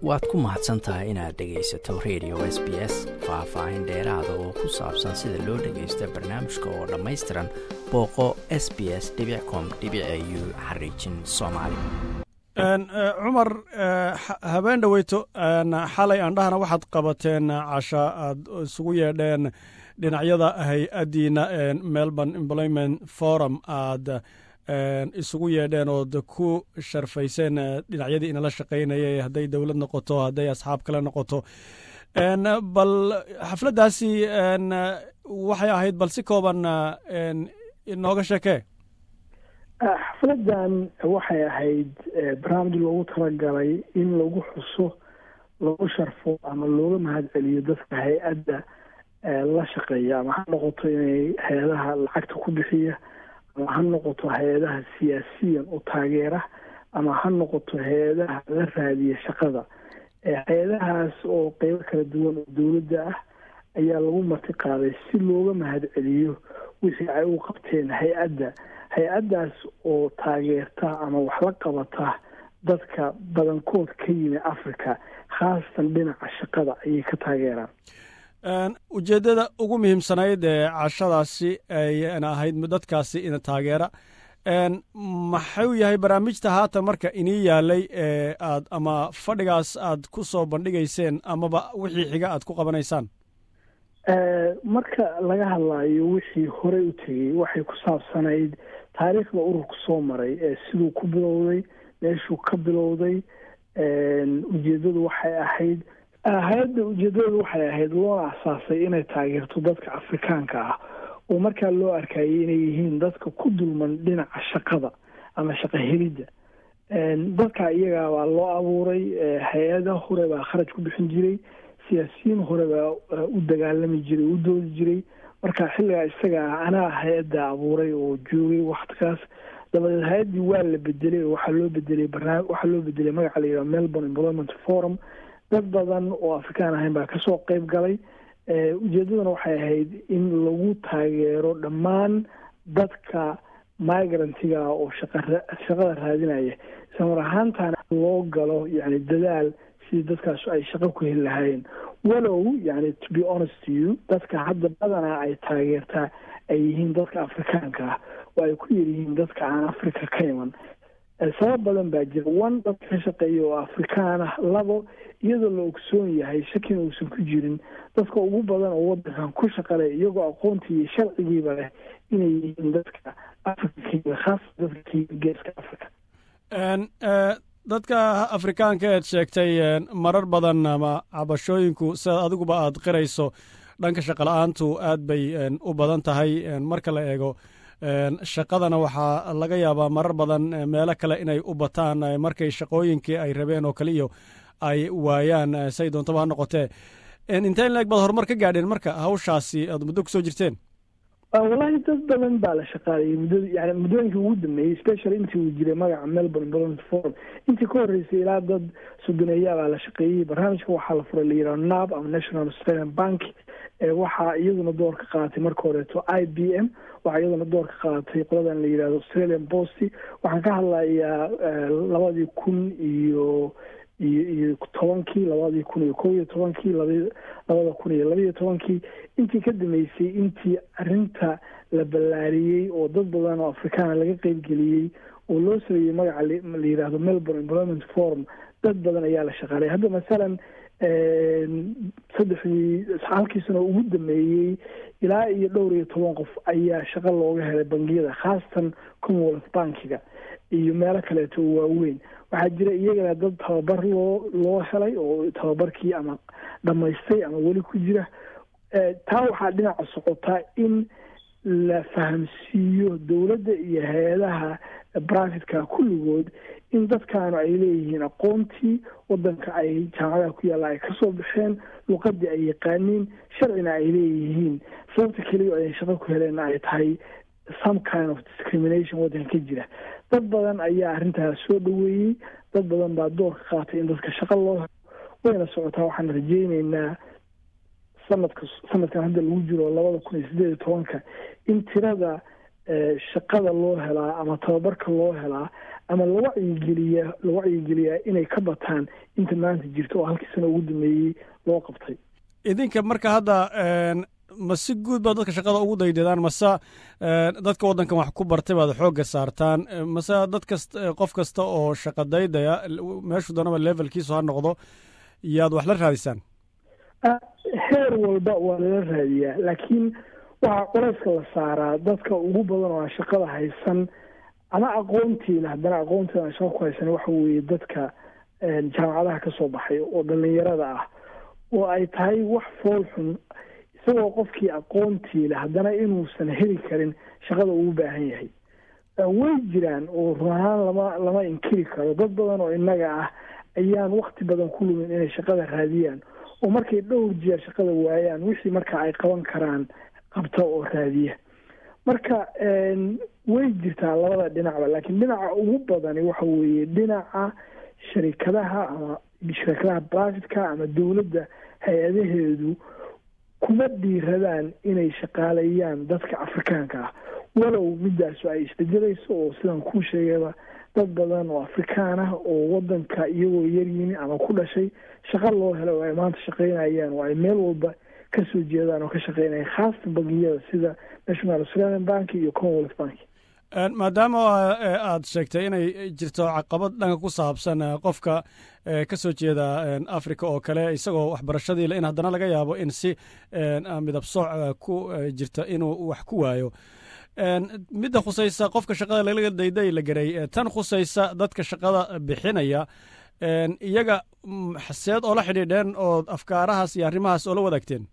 waad ku mahadsan tahay inaad dhegaysato radio s b s faah-faahin dheeraada oo ku saabsan sida loo dhagaysto barnaamijka oo dhammaystiran booqo s b s com u xariijin soomaali cumar habeen dhaweyto xalay aandhahana waxaad qabateen casha aad isugu yeedheen dhinacyada hay-addiina melbourne employment forum aad isugu yeedheen ood ku sharfayseen dhinacyadii inala shaqaynayay hadday dowlad noqoto hadday asxaab kale noqoto bal xafladdaasi waxay ahayd bal si kooban inooga sheekee xafladan waxay ahayd barnaamij loogu talagalay in lagu xuso lagu sharfo ama looga mahadceliyo dadka hay-adda la shaqeeya ama ha noqoto inay hay-adaha lacagta ku bixiya ama ha noqoto hay-adaha siyaasiyan u taageera ama ha noqoto hay-adaha la raadiya shaqada hay-adahaas oo qeybo kala duwan oo dowladda ah ayaa lagu marti qaaday si looga mahadceliyo wixii ay u qabteen hay-adda hay-addaas oo taageerta ama wax la qabata dadka badankood ka yimi africa khaasatan dhinaca shaqada ayay ka taageeraan ujeeddada ugu muhiimsanayd ee cashadaasi ayna ahayd dadkaasi ina taageera maxuu yahay barnaamijta haatan marka inii yaalay ee aad ama fadhigaas aad ku soo bandhigayseen amaba wixii xiga aad ku qabanaysaan marka laga hadlayo wixii horey u tegey waxay ku saabsanayd taariikhda ururku soo maray ee siduu ku bilowday meeshuu ka bilowday ujeeddadu waxay ahayd hay-adda ujeeddadu waxay ahayd loona asaasay inay taageerto dadka afrikaanka ah oo markaa loo arkayay inay yihiin dadka ku dulman dhinaca shaqada ama shaqo helidda dadka iyagaa baa loo abuuray hay-ada hore baa kharaj ku bixin jiray siyaasiyiin hore baa u dagaalami jiray u doodi jiray marka xilligaa isaga ah anaa hay-adda abuuray oo joogay waktigaas dabadeed hay-addii waa la bedelay oo waxaa loo bedelay barnaam waxaa loo bedelay magaca la yidhaha melbourne employment forum dad badan oo afrikaan ahayn baa kasoo qeyb galay ujeeddaduna waxay ahayd in lagu taageero dhammaan dadka migrantiga oo shaqa shaqada raadinaya islamar ahaantana loo galo yani dadaal sidii dadkaas ay shaqo ku heli lahaayeen walow yani to be honest to you dadka hadda badanaa ay taageertaa ay yihiin dadka afrikaanka ah oo ay ku yaryihiin dadka aan africa ka iman sabab badan baa jira one dadka ka shaqeeya oo afrikaan ah labo iyadoo la ogsoon yahay shakina uusan ku jirin dadka ugu badan oo wadankan ku shaqale iyagoo aqoontii iyo sharcigiiba leh inay yihiin dadka africa kayimi khaasa dadka kayimi geeska africa dadka afrikaanka eed sheegtay marar badan ama cabashooyinku sida adiguba aad qirayso dhanka shaqa la-aantu aad bay u badan tahay marka la eego shaqadana waxaa laga yaabaa marar badan meelo kale inay u bataan markay shaqooyinkii ay rabeen oo kale iyo ay waayaan say doontaba ha noqotee intee in leeg baad horumar ka gaadheen marka hawshaasi aad muddo kusoo jirteen wallahi dad badan baa la shaqaaliyay muddada yani muddooyinkii ugu dambeeyey special intii uu jiray magaca melbourne employment forum intii ka horreysay ilaa dad sodoneeyaa baa la shaqeeyey barnaamijka waxaa la furay la yidhaha nab ama national australian bank waxaa iyaduna door ka qaadatay marka horeeto i b m waxaa iyaduna door ka qaadatay qoladan la yidhahdo australian posty waxaan ka hadlayaa labadii kun iyo iyo iyo tobankii labadii kun iyo kow iyo tobankii laba labada kun iyo labaiyo tobankii intii ka dambeysay intii arrinta la ballaariyey oo dad badan oo afrikaana laga qeybgeliyey oo loo sameeyey magaca la yidhaahdo melbourne employment forum dad badan ayaa la shaqaalay hadda masalan saddexdii halkii sano ugu dameeyey ilaa iyo dhowr iyo toban qof ayaa shaqo looga helay bangiyada khaasatan commonwealth bankiga iyo meelo kaleeto oo waaweyn waxaa jira iyagana dad tababar loo loo helay oo tababarkii ama dhammaystay ama weli ku jira taa waxaa dhinaca socotaa in la fahamsiiyo dowladda iyo hay-adaha brivatka kulligood in dadkaanu ay leeyihiin aqoontii wadanka ay jaamacadaha ku yaalla ay kasoo baxeen luqadii ay yaqaaniin sharcina ay leeyihiin sababta keliya ay shaqo ku heleenna ay tahay some kind of discrimination waddanka ka jira dad badan ayaa arrintaas soo dhaweeyey dad badan baa door ka qaatay in dadka shaqo loo helo wayna socotaa waxaan rajeyneynaa sanadka sanadkan hadda lagu jiro labada kun iyo siddeed iyo tobanka in tirada shaqada loo helaa ama tababarka loo helaa ama la wacyigeliyaa la wacyigeliyaa inay ka bataan inta maanta jirta oo halkii sano ugu dambeeyey loo qabtay idinka marka hadda ma si guud baad dadka shaqada ugu daydadaan mase dadka waddankan wax ku bartay baad xoogga saartaan mase dad kast qof kasta oo shaqa daydaya meeshu danaba levelkiisu ha noqdo yaad wax la raadisaan heer walba waa lala raadiyaa laakiin waxaa qoreyska la saaraa dadka ugu badan oo aan shaqada haysan ama aqoontiina haddana aqoontiina aan shaqa ku haysan waxa weeye dadka jaamacadaha ka soo baxay oo dhalinyarada ah oo ay tahay wax fool xun isagoo qofkii aqoontiile haddana inuusan heli karin shaqada ugu baahan yahay way jiraan oo run ahaan lama lama inkiri karo dad badan oo innaga ah ayaan wakti badan ku lumin inay shaqada raadiyaan oo markay dhowr jeer shaqada waayaan wixii marka ay qaban karaan qabta oo raadiya marka way jirtaa labada dhinacba laakiin dhinaca ugu badani waxa weeye dhinaca sharikadaha ama sharikadaha brivatka ama dowladda hay-adaheedu kuma dhiiradaan inay shaqaaleeyaan dadka afrikaanka ah walow midaasu ay isbedelayso oo sidan kuu sheegayba dad badan oo afrikaan ah oo wadanka iyagoo yaryimi ama ku dhashay shaqo loo helo oo ay maanta shaqaynayaan oo ay meel walba kasoo jeedaan oo ka shaqeynayaan khaasatan bangiyada sida national australian bank iyo commonwealth bank maadaama aada sheegtay inay jirto caqabad dhanka ku saabsan qofka ka soo jeeda africa oo kale isagoo waxbarashadiile in haddana laga yaabo in si midab sooc ku jirta inuu wax ku waayo midda khusaysa qofka shaqada laga dayday la garay tan khusaysa dadka shaqada bixinaya iyaga seed oo la xidhiidheen oo afkaarahaas iyo arrimahaas oo la wadaagteen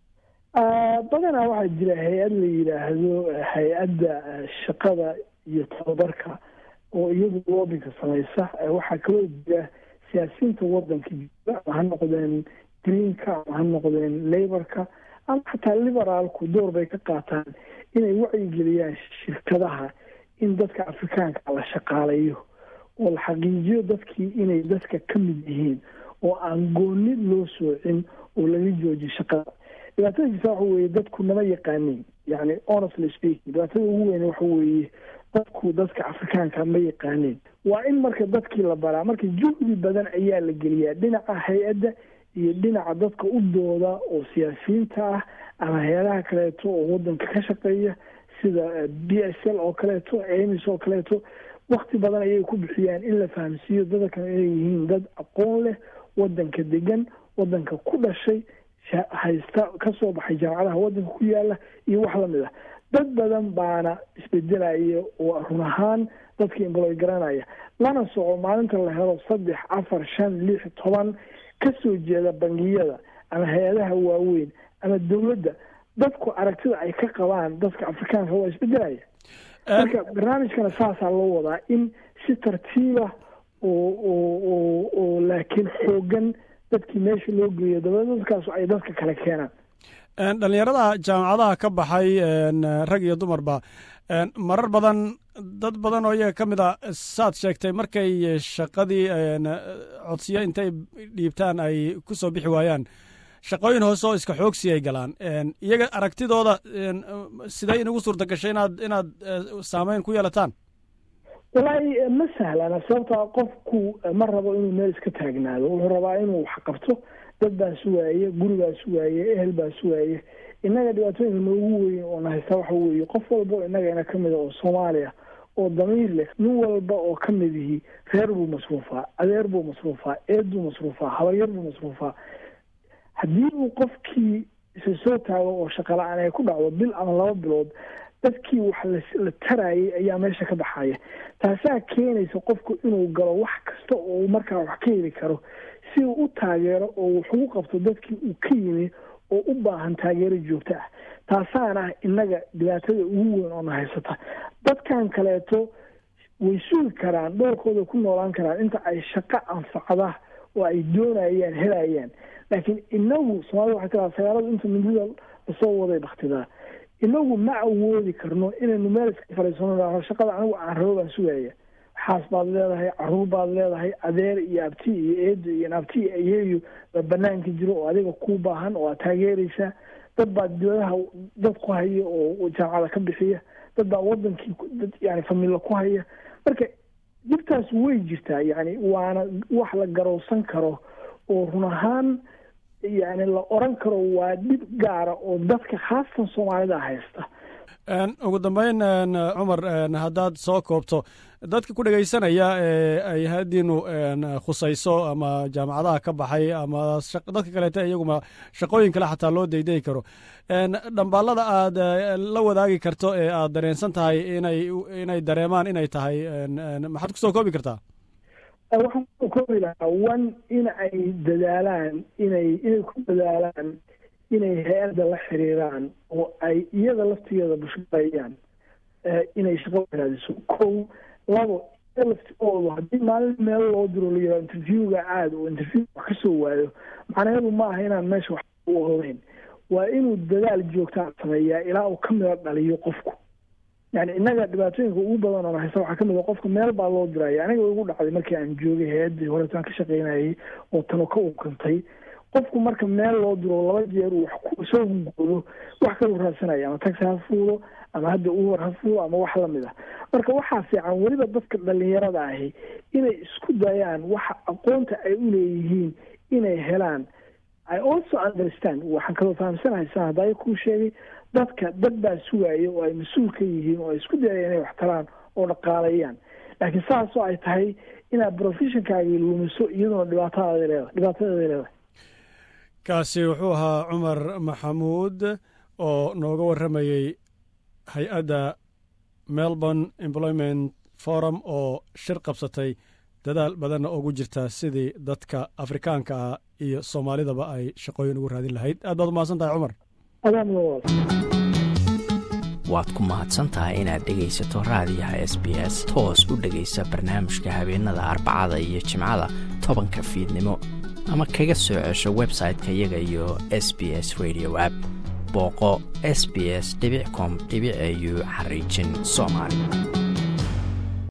badanaa waxaa jira hay-ad la yidhaahdo hay-adda shaqada iyo tababarka oo iyadu loobinka samaysa waxaa kaloo jira siyaasiyiinta wadanka jira ama ha noqdeen greenka ama ha noqdeen laborka ama xataa liberaalku door bay ka qaataan inay wacyigeliyaan shirkadaha in dadka afrikaanka la shaqaalayo oo la xaqiijiyo dadkii inay dadka ka mid yihiin oo aan gooni loo soocin oo laga joojiyo shaqada dhibaatada jirta waxa weeye dadku nama yaqaanin yani honestly speaking dhibaatada ugu weyn waxa weeye dadku dadka afrikaanka ma yaqaanin waa in marka dadkii la baraa marka juhdi badan ayaa la geliyaa dhinaca hay-adda iyo dhinaca dadka u dooda oo siyaasiyiinta ah ama hay-adaha kaleeto oo wadanka ka shaqeeya sida b s l oo kaleeto amis oo kaleeto wakti badan ayay ku bixiyaan in la fahamsiiyo dadkan inay yihiin dad aqoon leh wadanka degan wadanka ku dhashay haysta kasoo baxay jaamacadaha wadanka ku yaala iyo wax lamid ah dad badan baana isbedelaya oo run ahaan dadka imboloy garanaya lana soco maalinta la helo saddex afar shan lix toban kasoo jeeda bangiyada ama hay-adaha waaweyn ama dowladda dadku aragtida ay ka qabaan dadka afrikaanka waa isbedelaya marka barnaamijkana saasaa loo wadaa in si tartiiba oo oo oo oo laakiin xoogan dadkii meesha loo geeyo dabeedna dadkaas ay dadka kale keenaan dhalinyarada jaamacadaha ka baxay rag iyo dumarba marar badan dad badan oo iyaga ka mid a saad sheegtay markay shaqadii codsiyo intay dhiibtaan ay ku soo bixi waayaan shaqooyin hoose oo iska xoogsi ay galaan iyaga aragtidooda sidee inugu suurta gashay inaad inaad saameyn ku yeelataan walaahi ma sahlana sababtaa qofku ma rabo inuu meel iska taagnaado wuxuu rabaa inuu wax qabto dad baa sugaaye guri baa sugaaye ehel baa sugaaye innaga dhibaatooyinka noogu weyn oo na haysta waxa weeye qof walba oo innagana ka mid a oo soomaaliya oo damiir leh nin walba oo ka mid yihi reer buu masruufaa adeer buu masruufaa eed buu masruufaa habaryar buu masruufaa haddii uu qofkii isa soo taago oo shaqala-aan ay ku dhacdo bil ama laba bilood dadkii wax la tarayay ayaa meesha ka baxaya taasaa keenaysa qofku inuu galo wax kasta oo uu markaa wax ka heli karo si uu u taageero oo wax ugu qabto dadkii uu ka yimi oo u baahan taageero joogto ah taasaana innaga dhibaatada ugu weyn oo na haysata dadkan kaleeto way sugi karaan dhoorkooda ku noolaan karaan inta ay shaqo anfacda oo ay doonayaan helayaan laakiin inagu soomaalida waxay tiraa sagaaladu inta mindida lasoo waday baktidaa inagu ma awoodi karno inaynu meel iska fariisano shaqada anigu aan rabo baan sugaya xaas baad leedahay caruur baad leedahay adeer iyo abti iyo eedo iyo abti iyo ayeeyo baa banaanka jiro oo adiga ku baahan oo aad taageeraysaa dad baa dibadaha dad ku haya oo jaamacada ka bixiya dad baa wadankii dad yani familo ku haya marka dhibtaas way jirtaa yani waana wax la garowsan karo oo run ahaan yani la oran karo waa dhib gaara oo dadka khaasatan soomaalida haysta ugu dambeyn cumar haddaad soo koobto dadka ku dhegaysanaya ee ay hadiinu khusayso ama jaamacadaha ka baxay ama dadka kaleeta iyaguma shaqooyin kale xataa loo daydayi karo dhambaalada aad la wadaagi karto ee aad dareensan tahay inay inay dareemaan inay tahay maxaad kusoo koobi kartaa waxaan kusoo koobi lahaa one in ay dadaalaan inay inay ku dadaalaan inay hay-adda la xiriiraan oo ay iyada laftigeeda bushqeeyaan inay shaqo raadiso kow labo laftigoodu haddii maalin meel loo diro la yihao interviewga aada oo interview wax kasoo waayo macnaheedu ma aha inaan meesha wax u ogeyn waa inuu dadaal joogtaan sameeyaa ilaa uu ka mida dhaliyo qofku yani innaga dhibaatooyinka ugu badan oo haysta waxaa kamid a qofka meel baa loo diraya aniga igu dhacday markii aan joogay hay-addii horeetaan ka shaqeynayay oo tano ka ukantay qofku marka meel loo diro laba jeer uu wax soo hungoodo wax kalu raadsanaya ama taxi ha fuulo ama hadda uber ha fuulo ama wax lamid ah marka waxaa fiican weliba dadka dhalinyarada ahi inay isku dayaan waxa aqoonta ay u leeyihiin inay helaan i also understand waxaan kaloo fahamsanahay saan hadaya kuu sheegay dadka dad baa sugaya oo ay mas-uul ka yihiin oo ay isku dayaya inay wax taraan oo dhaqaaleeyaan laakiin saasoo ay tahay inaad professionkaagii lumiso iyadoona dhibaatadaada leedahay dhibaatadeeda leedahay kaasi wuxuu ahaa cumar maxamuud oo nooga warramayey hay-adda melbourne employment forum oo shir qabsatay dadaal badanna ugu jirta sidii dadka afrikaanka ah iyo soomaalidaba ay shaqooyin ugu raadin lahayd aad baad umahadsan tahay cumar waad ku mahadsan tahay inaad dhegaysato raadiyaha s b s toos u dhegaysa barnaamijka habeenada arbacada iyo jimcada tobanka fiidnimo ama kaga soo cesho website-ka iyaga iyo s b s radio app booqo s b s com au xariijin soomaali